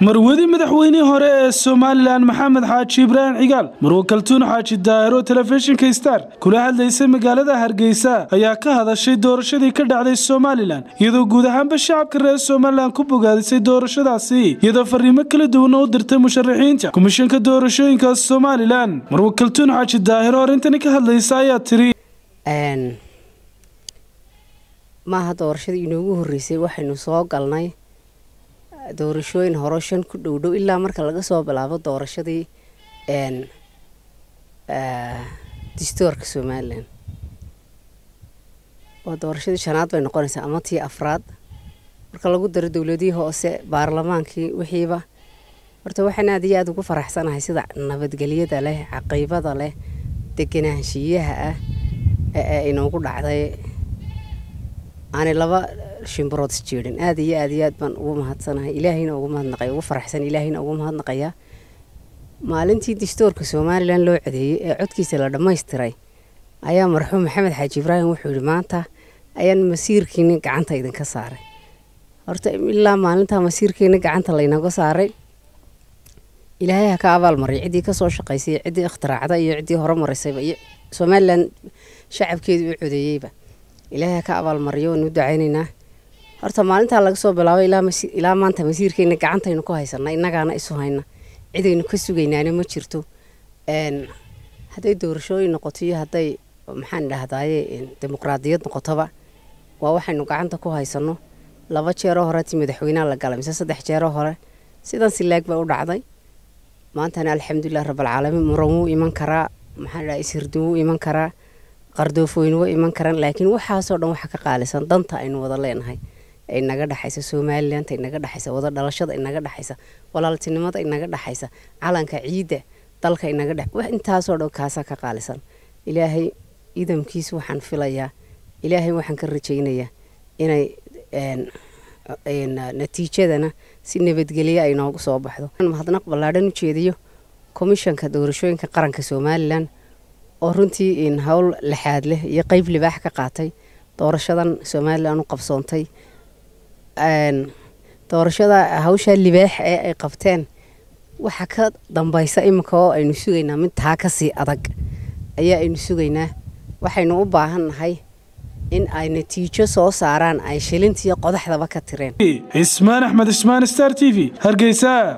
marwadi madaxweynihii hore ee somalilan maxamed xaaji ibraahim cigaal marwo kaltuun xaaji daahir oo telefishinka star kula hadlaysa magaalada hargeysa ayaa ka hadashay doorashadii ka dhacday somalilan iyadoo guud ahaanba shacabka reer somalilan ku bogaadisay doorashadaasi iyadoo fariimo kala duwan u dirtay musharaxiinta komishanka doorashooyinka somalilan marwo kaltuun xaaji daahir oo arrintani ka hadlaysa ayaa tiri maaha doorashadii inoogu horreysay waxaynu soo galnay doorashooyin hore shan ku dhow dhow ilaa marka laga soo bilaabo doorashadii distoorka somalilan waa doorashadii shanaad bay noqonaysaa ama tii afraad marka lagu daro dowladihii hoose baarlamaankii wixiiba horta waxaan aad iyo aada ugu faraxsanahay sida nabadgelyada leh caqiibada leh deganaanshiyaha ah ee inoogu dhacday aanay laba shimbirood isjeedhin aad iyo aad iyo aad baan ugu mahadsanahay ilaahayna ugu mahadnaqay ugu faraxsan ilaahayna ugu mahadnaqayaa maalintii distoorka somalilan loo codeeyey ee codkiisa la dhammaystiray ayaa marxuum maxamed xaaji ibraahim wuxuu yihi maanta ayaan masiirkiini gacanta idinka saaray horta ilaa maalintaa masiirkiini gacanta laynaga saaray ilaahay ha ka abaalmariyo ciddii kasoo shaqaysay ciddii ikhtiraacda iyo ciddii hore maraysayba iyo somalilan shacabkeedii u codeeyeyba ilaahay ha ka abaalmariyo waanu ducaynaynaa horta maalintaa laga soo bilaabo ilaa maanta masiirkeena gacantaynu ku haysana innagaana isu hayna cidaynu ka sugaynaana ma jirto hadday doorashooyin noqoto iyo hadday maxaan dhahdaye dimuqraadiyad noqotoba waa waxaynu gacanta ku haysano laba jeeroo hore ti madaxweyneha la galay mise saddex jeeroo hore sidan silaag bay u dhacday maantana alxamdulilah rabaalcaalamiin muran wuu iman karaa maxaan dhaha ishirdin wuu iman karaa qardoofooyin wuu iman karaan laakiin waxaasoo dhan waxa ka qaalisan danta aynu wada leenahay ee inaga dhexaysa somalilanka inaga dhexaysa wada dhalashada inaga dhexaysa walaaltinimada inaga dhexaysa calanka ciidda dalka inaga dhex wax intaasoo dhan kaasaa ka qaalisan ilaahay idamkiis waxaan filayaa ilaahay waxaan ka rajaynayaa inay natiijadana si nabadgelye ay noogu soo baxdo mahadnaq ballaadhan u jeediyo komishanka doorashooyinka qaranka somalilan oo runtii howl lixaad leh iyo qeyb libaax ka qaatay doorashadan somalilan u qabsoontay doorashada hawshaa libaax ee ay qabteen waxa ka dambaysa iminka oo aynu sugaynaa mid taa kasii adag ayaa aynu sugaynaa waxaynu u baahan nahay in ay natiijo soo saaraan ay shilintiiyo qodaxdaba ka tireen cismaan axmed cismaan star t v hargeysa